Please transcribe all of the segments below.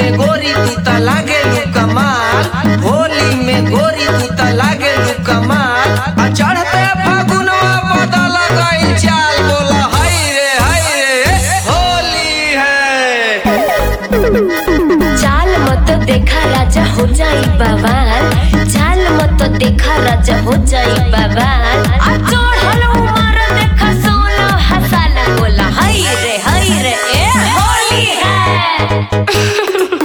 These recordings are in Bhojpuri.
में गोरी तू त लागे लू कमाल होली में गोरी तू त लागे लू कमाल आ चढ़ते फागुनवा बदल गई चाल बोला हाय रे हाय रे होली है चाल मत देखा राजा हो जाई बवाल चाल मत देखा राजा हो जाई बवाल आ चढ़ल उमर देखा सोलो हसाला बोला हाय रे हाय रे ए होली है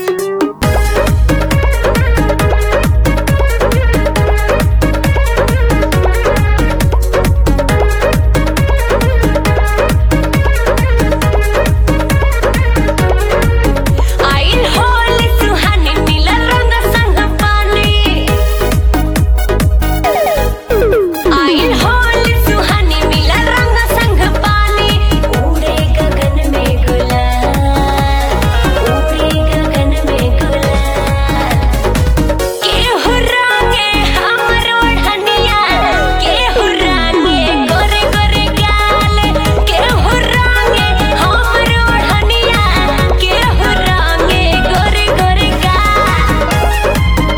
आइल होली सुहानी नीला रंग संग पानी आइल होली सुहानी नीला रंग संग पानी उड़े गगन में गुलाल उड़े गगन में गुलाल केहू रंगे हमर ओढ़निया केहू रंगे गोरे गोरे गाल केहू रंगे हमर ओढ़निया केहू रंगे गोरे गोरे गाल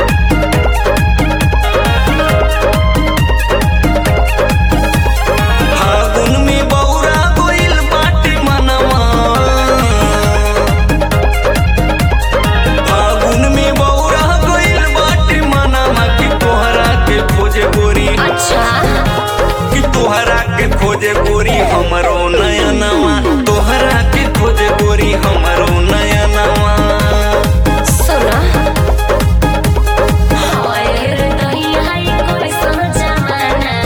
फागुन में बौरा गोइल बाटे मनवा फागुन में बौरा गोइल बाटे मनवा कि तोहरा के खोजे गोरी अच्छा कि तोहरा के खोजे गोरी हमरो नयनवा तोहरा के खोजे गोरी हमरो नयनवा सुना हाय रे दहिया हाय कोई सन जमाना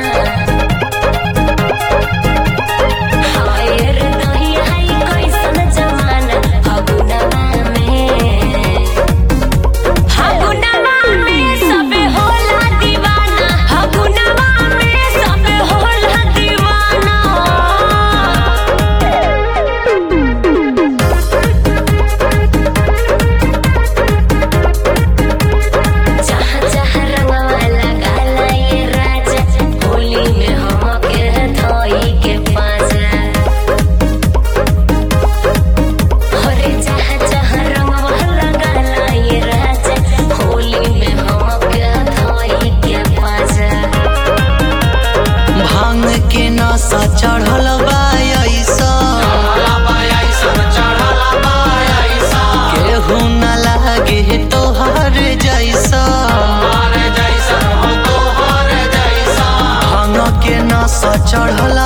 हाय रे दहिया हाय कोई सन जमाना फगुनवा में फगुनवा में सबे होला दीवाना फगुनवा में सबे होला दीवाना जहाँ जहाँ रंगवा लगाला ये राजा होली में हमके धोई के पाजा अरे जहाँ जहाँ रंगवा लगाला ये राजा होली में हमके धोई के पाजा भांग के नशा चढ़ल बा ऐसा केहू न लागे तोहर जैसा भांग के नशा चढ़ल